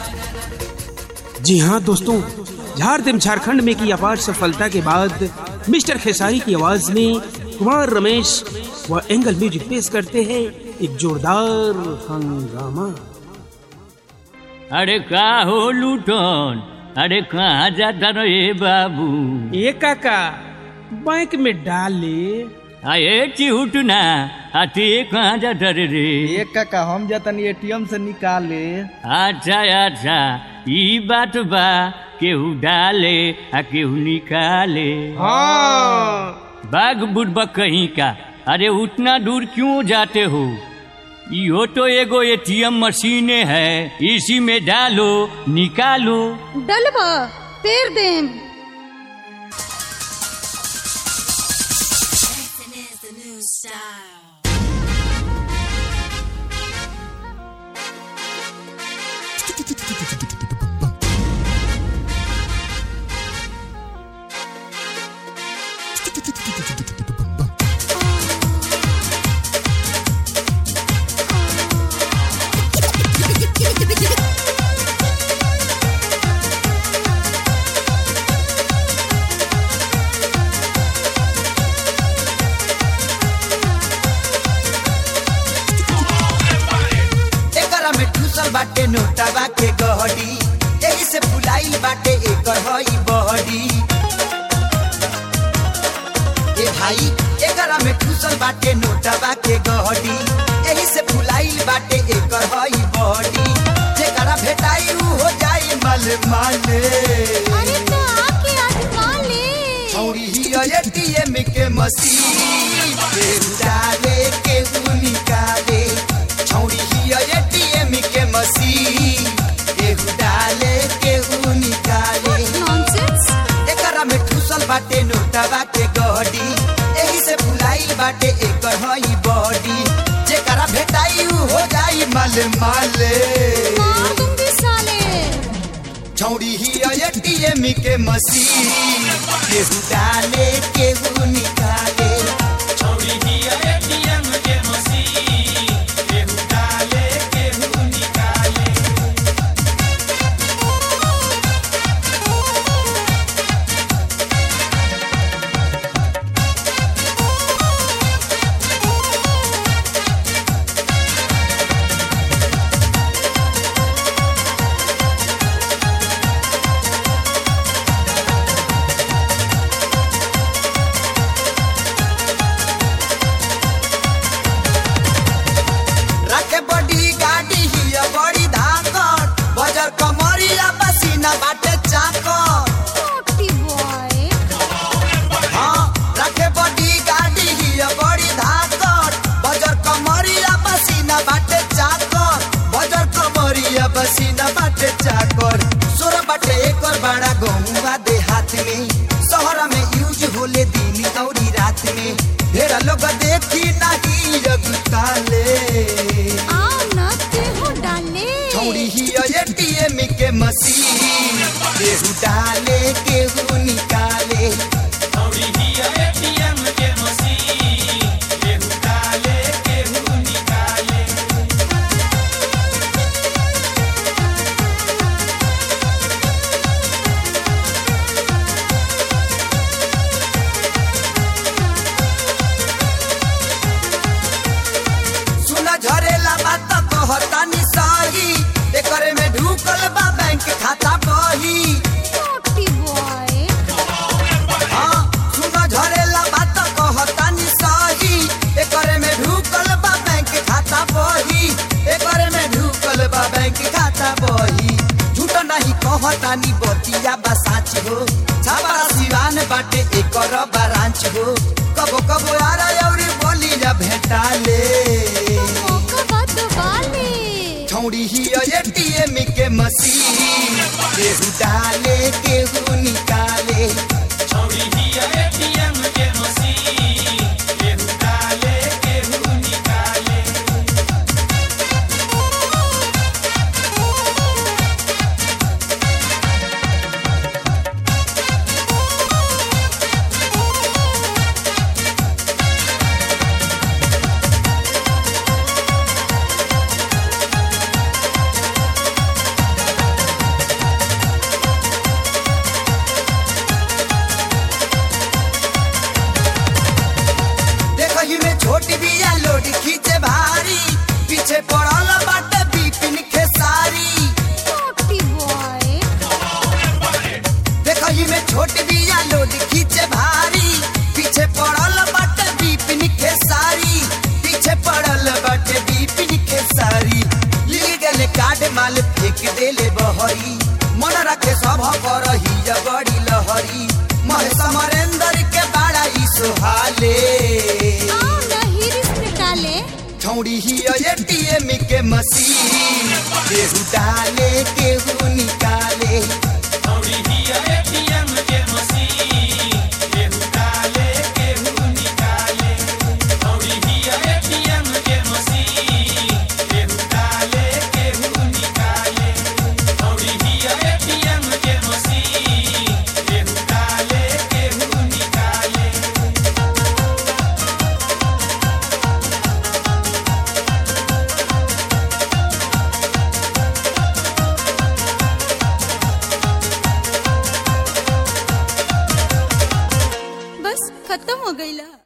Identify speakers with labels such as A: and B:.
A: जी हाँ दोस्तों झारखंड झारखंड में की अपार सफलता के बाद मिस्टर खेसारी की आवाज में कुमार रमेश व एंगल म्यूजिक पेश करते हैं एक जोरदार हंगामा
B: अरे का हो लूटन अरे कहाँ जाता रहे बाबू
A: ए काका बैंक में डाले
B: अरे चिहुट ना अति कहाँ जाता रे रे
C: एक काका हम जतनी एटीएम से निकाले
B: अच्छा अच्छा ई बात बा केहू डाले आ केहू निकाले
A: हाँ
B: बाग बुढ़बा कहीं का अरे उतना दूर क्यों जाते हो यो तो एगो एटीएम मशीने है इसी में डालो निकालो
D: डलबा पेर देम
E: is the new style.
F: एकरा में ठूसल बाटे नोटावा के गहडी एही से फुलाइल बाटे एकर हई बहडी ए भाई एकरा में ठूसल बाटे नोटावा के गहडी एही से फुलाइल बाटे एकर हई बहडी जेकरा भेटाई उ हो जाई मल माले
D: अरे तो आके आजमा ले
F: छौरी ही एटीएम के मशीन के डाले के उ निकाले छौरी ही एटीएम के मशीन के डाले के उ निकाले
D: नॉनसेंस
F: एकरा में ठूसल बाटे नोटावा के गहडी एही से फुलाइल बाटे एकर हई बॉडी जेकरा भेटाई उ हो जाई मल माले
D: मार दूंगी साले
F: छौड़ी ही एटीएम के मशीन केहू डाले केहू निकाले छौड़ी ही एटीएम के मशीन केहू डाले केहू निकाले रखे बड़ी गाड़ी ही बड़ी धाकट बजर कमरिया पसीना बाटे चाकट
D: नॉटी बॉय
F: हाँ रखे बड़ी गाड़ी ही बड़ी धाकट बजर कमरिया पसीना बाटे चाकर बजर कमरिया पसीना बाटे चाकर सोर बाटे एकर बड़ा गहुआ दे हाथ में शहर में यूज होले दिन औरी रात में ढेर लोग देखी नहीं अगताले
D: आओ न ते हो डाले
F: छौड़ी ही एटीएम के मशीन केहू डाले केहू निकाले छौड़ी ही एटीएम के मशीन केहू डाले केहू निकाले सुन झरेला बात कहतानी सही एकरे में ढुकल बा बैंक खाता बही
D: नॉटी बॉय
F: हाँ सुन झरेला बात कहतानी सही एकरे में ढुकल बा बैंक खाता बही एकरे में ढुकल बा बैंक खाता बही झूठ नहीं कहतानी बतिया बा साच हो छाबा सिवान बाटे एकर बारांच हो कबो कबो आरा औरी बोली जा भेटाले
D: मौका बात वाले
F: छौड़ी ही एटीएम के मशीन केहू डाले केहू निकाले छौड़ी ही एटीएम के मशीन केहू डाले केहू निकाले कार्ड माल फेंक देले बहरी मन रखे सब पर ही बड़ी लहरी महेश मरेंद्र के बड़ा ई सोहाले
D: आओ ना हिरिस निकाले
F: छौड़ी ही एटीएम के मशीन केहू डाले केहू निकाले
D: बस खत्म हो गईला